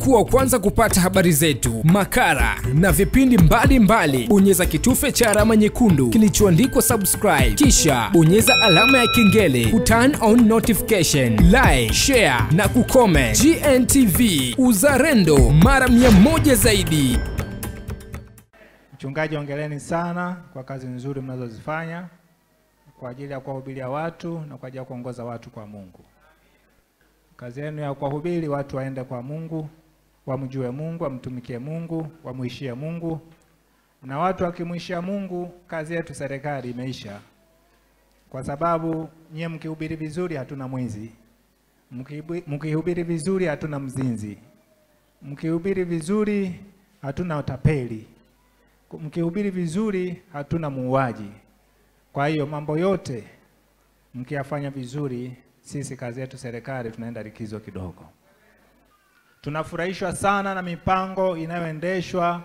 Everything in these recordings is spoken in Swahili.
kuwa wa kwanza kupata habari zetu, makala na vipindi mbalimbali, bonyeza kitufe cha alama nyekundu kilichoandikwa subscribe, kisha bonyeza alama ya kengele ku turn on notification, like, share na kucomment. GNTV, uzalendo mara mia moja zaidi. Mchungaji, ongeleni sana kwa kazi nzuri mnazozifanya kwa ajili ya kuwahubiria watu na kwa ajili ya kuongoza watu kwa Mungu. Kazi yenu ya kuwahubiri watu waende kwa Mungu, wamjue Mungu, wamtumikie Mungu, wamuishie Mungu. Na watu wakimwishia Mungu, kazi yetu serikali imeisha, kwa sababu nyie mkihubiri vizuri, hatuna mwizi. Mkihubi- Mkihubiri vizuri, hatuna mzinzi. Mkihubiri vizuri, hatuna utapeli. Mkihubiri vizuri, hatuna muuaji. Kwa hiyo mambo yote mkiyafanya vizuri, sisi kazi yetu serikali tunaenda likizo kidogo. Tunafurahishwa sana na mipango inayoendeshwa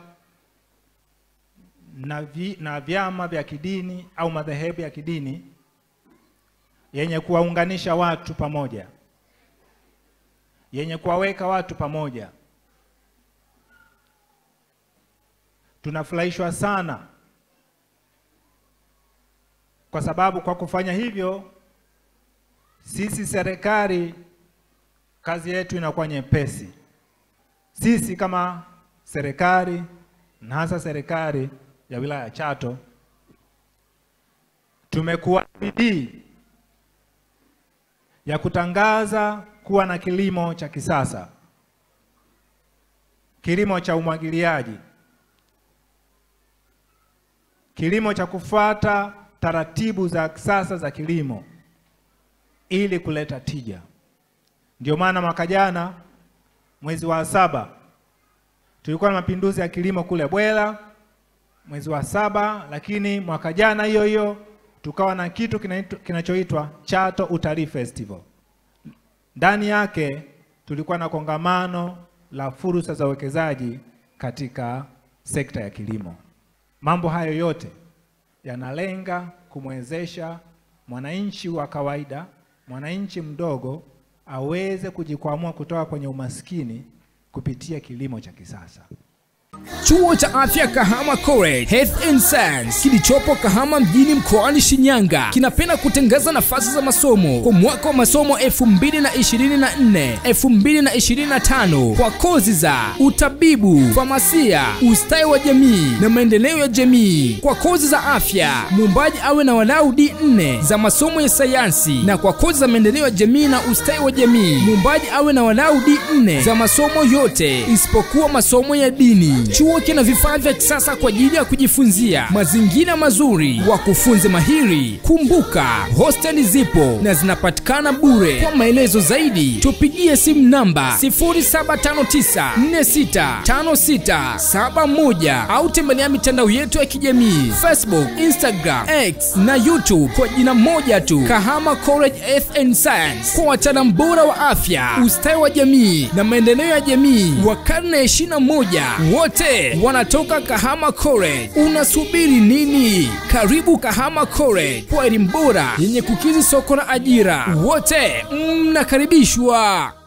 na, vi, na vyama vya kidini au madhehebu ya kidini yenye kuwaunganisha watu pamoja, yenye kuwaweka watu pamoja. Tunafurahishwa sana kwa sababu kwa kufanya hivyo sisi serikali kazi yetu inakuwa nyepesi. Sisi kama serikali na hasa serikali ya wilaya ya Chato tumekuwa na bidii ya kutangaza kuwa na kilimo cha kisasa, kilimo cha umwagiliaji, kilimo cha kufuata taratibu za kisasa za kilimo ili kuleta tija. Ndio maana mwaka jana mwezi wa saba tulikuwa na mapinduzi ya kilimo kule Bwela mwezi wa saba, lakini mwaka jana hiyo hiyo tukawa na kitu kinaitwa- kinachoitwa Chato Utalii Festival. Ndani yake tulikuwa na kongamano la fursa za uwekezaji katika sekta ya kilimo. Mambo hayo yote yanalenga kumwezesha mwananchi wa kawaida, mwananchi mdogo aweze kujikwamua kutoka kwenye umaskini kupitia kilimo cha kisasa. Chuo cha Afya Kahama College Health and Science kilichopo Kahama mjini mkoani Shinyanga kinapenda kutangaza nafasi za masomo kwa mwaka wa masomo 2024 2025 kwa kozi za utabibu, famasia, ustawi wa jamii na maendeleo ya jamii. Kwa kozi za afya, muombaji awe na walau D4 za masomo ya sayansi, na kwa kozi za maendeleo ya jamii na ustawi wa jamii, muombaji awe na walau D4 za masomo yote isipokuwa masomo ya dini. Chuo kina vifaa vya kisasa kwa ajili ya kujifunzia, mazingira mazuri, wakufunzi mahiri. Kumbuka, hosteli zipo na zinapatikana bure. Kwa maelezo zaidi, tupigie simu namba 0759465671 au tembelea mitandao yetu ya kijamii Facebook, Instagram, X na YouTube kwa jina moja tu, Kahama College Health and Science, kwa wataalamu bora wa afya, ustawi wa jamii na maendeleo ya jamii wa karne ya 21 wote wanatoka Kahama College. Unasubiri nini? Karibu Kahama College kwa elimu bora yenye kukizi soko la ajira. Wote mnakaribishwa.